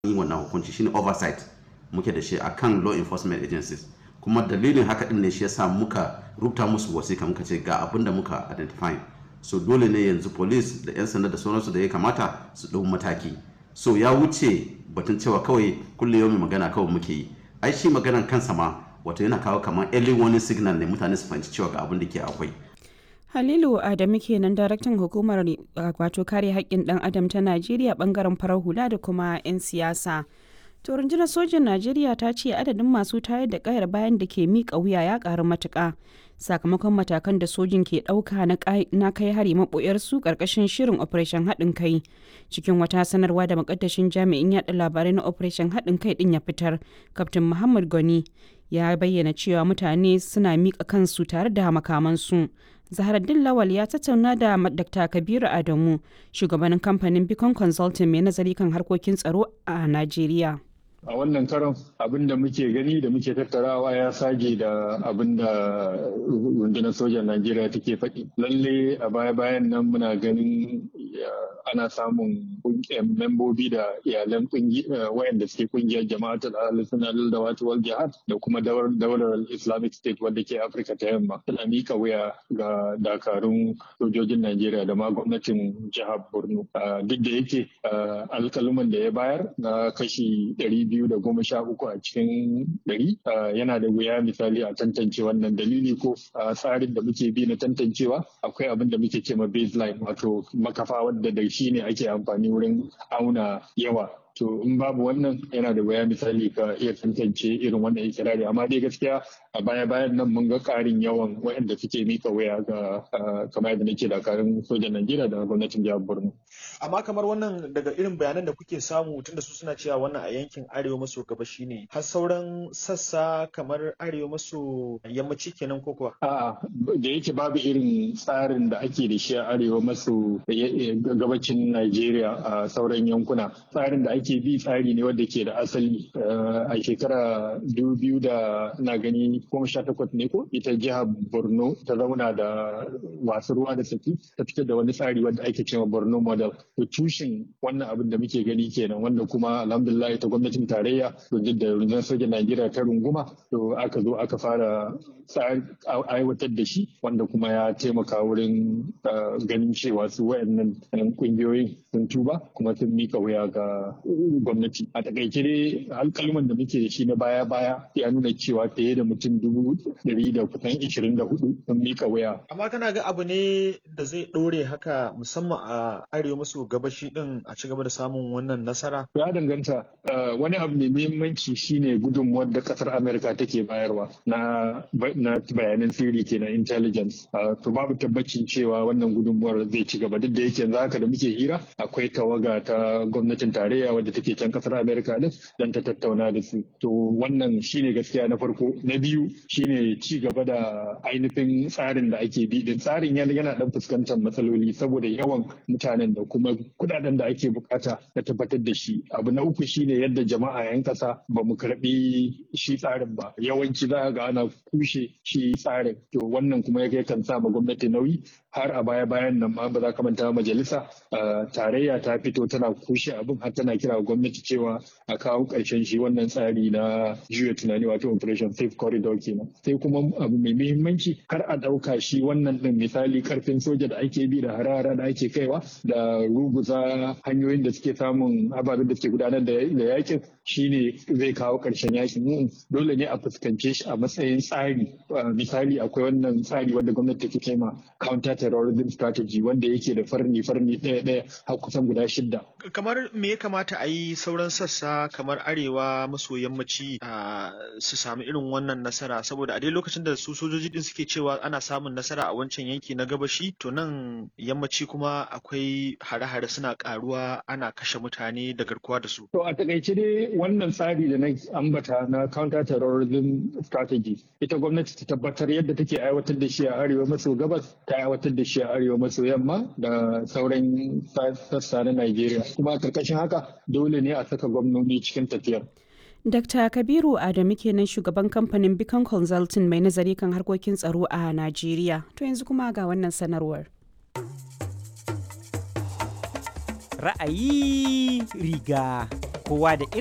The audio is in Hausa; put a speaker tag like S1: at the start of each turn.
S1: yi wannan hukunci shine oversight muke da shi akan law enforcement agencies kuma dalilin haka din ne shi yasa muka rubuta musu wasika muka ce ga abin da muka identify so dole ne yanzu police da 'yan sanda da sauransu da ya kamata su ɗau mataki so ya wuce batun cewa kawai kulle yau magana kawai muke yi ai shi maganan kansa ma wato yana kawo kamar early warning signal ne mutane su fahimci cewa ga abin da ke akwai
S2: Halilu Adamu kenan daraktan hukumar wato kare haƙƙin ɗan adam ta Najeriya bangaren farar hula da kuma 'yan siyasa. To rundunar sojin Najeriya ta ce adadin masu tayar da kayar bayan da ke miƙa wuya ya ƙaru matuƙa sakamakon matakan da sojin ke ɗauka na kai hari maɓoyarsu ƙarƙashin shirin Operation haɗin kai. Cikin wata sanarwa da makaddashin jami'in yaɗa labarai na Operation haɗin kai ɗin ya fitar, Kaftin Muhammad Goni ya bayyana cewa mutane suna miƙa kansu tare da makamansu. Zaharaddin Lawal ya tattauna da Dr. Kabiru Adamu, shugabanin kamfanin Beacon Consulting mai nazari kan harkokin tsaro a Najeriya.
S3: a wannan karon abin da muke gani da muke tattarawa ya sage da abin da rundunar sojan najeriya take faɗi lalle a baya bayan nan muna ganin ana samun membobi da iyalan wayanda suke kungiyar jama'atul al-sunnah da wata wal jihad da kuma daular islamic state wadda ke afirka ta yamma suna mika wuya ga dakarun sojojin najeriya da ma gwamnatin jihar borno duk da yake alkaluman da ya bayar na kashi ɗari biyu da goma sha uku a cikin ɗari yana da wuya misali a tantance wannan dalili ko tsarin da muke bi na tantancewa akwai abin da muke ce ma baseline wato makafa wadda da shi ne ake amfani wurin auna yawa to in babu wannan yana da waya misali ka iya tantance irin wannan ikirari amma dai gaskiya a baya bayan nan mun ga karin yawan waɗanda suke mika waya ga kamar yadda nake dakarun sojan Najeriya da gwamnatin jihar Borno
S4: amma kamar wannan daga irin bayanan da kuke samu tunda su suna cewa wannan a yankin arewa maso gabashi ne har sauran sassa kamar arewa maso yammaci kenan ko kuwa
S3: a'a da yake babu irin tsarin da ake da shi a arewa maso gabacin Najeriya a sauran yankuna tsarin da ake bi tsari ne wanda ke da asali a shekara biyu da na gani goma sha takwas ne ko ita jihar borno ta zauna da wasu ruwa da saki ta fitar da wani tsari wanda ake cewa borno model to tushen wannan abin da muke gani kenan wanda kuma alhamdulillah ta gwamnatin tarayya duk da rundunar sojan najeriya ta runguma to aka zo aka fara aiwatar da shi wanda kuma ya taimaka wurin ganin cewa su wayannan kungiyoyin sun tuba kuma sun mika wuya ga gwamnati a takaice dai alkalman da muke da shi na baya baya ya nuna cewa fiye da mutum dubu ɗari da kusan ishirin da hudu sun mika waya.
S4: amma kana ga abu ne da zai ɗore haka musamman a arewa maso gabashi din a ci gaba da samun wannan nasara
S3: ya danganta wani abu mai muhimmanci shine gudunmuwar da kasar amerika take bayarwa na bayanan sirri kenan intelligence to babu tabbacin cewa wannan gudunmuwar zai ci gaba duk da yake yanzu haka da muke hira akwai tawaga ta gwamnatin tarayya wadda take can kasar Amerika din dan ta tattauna da su. To wannan shine gaskiya na farko. Na biyu shine ci gaba da ainihin tsarin da ake bi din tsarin yana yana dan fuskantar matsaloli saboda yawan mutanen da kuma kudaden da ake bukata na tabbatar da shi. Abu na uku shine yadda jama'a yan kasa ba mu karbi shi tsarin ba. Yawanci za ga ana kushe shi tsarin. To wannan kuma ya kan sa ma gwamnati nauyi har a baya bayan nan ma ba za ka manta majalisa tarayya ta fito tana kushe abin har tana kira gwamnati cewa a kawo ƙarshen shi wannan tsari na juya tunani wato operation safe corridor kenan sai kuma abu mai muhimmanci kar a ɗauka shi wannan ɗin misali karfin soja da ake bi da harara da ake kaiwa da ruguza hanyoyin da suke samun ababen da suke gudanar da yakin shine zai kawo ƙarshen yakin dole ne a fuskance shi a matsayin tsari misali akwai wannan tsari wanda gwamnati take kai ma counter terrorism strategy wanda yake da farni farni ɗaya ɗaya har kusan guda shidda
S4: kamar me ya kamata a yi sauran sassa kamar arewa maso yammaci su sami irin wannan nasara saboda a dai lokacin da su sojoji din suke cewa ana samun nasara a wancan yanki na gabashi to nan yammaci kuma akwai hare-hare suna karuwa ana kashe mutane da garkuwa da su
S3: to a takaice dai wannan tsari da na ambata na counter terrorism strategy ita gwamnati ta tabbatar yadda take aiwatar da shi a arewa maso gabas ta aiwatar da shi a arewa maso yamma da sauran sassa na Najeriya kuma karkashin haka dole ne a saka gwamnoni cikin tafiyar.
S2: Dr. Kabiru Adamu kenan shugaban kamfanin Beacon Consulting mai nazari kan harkokin tsaro a Najeriya. To yanzu kuma ga wannan sanarwar.
S5: Ra'ayi riga kowa da irin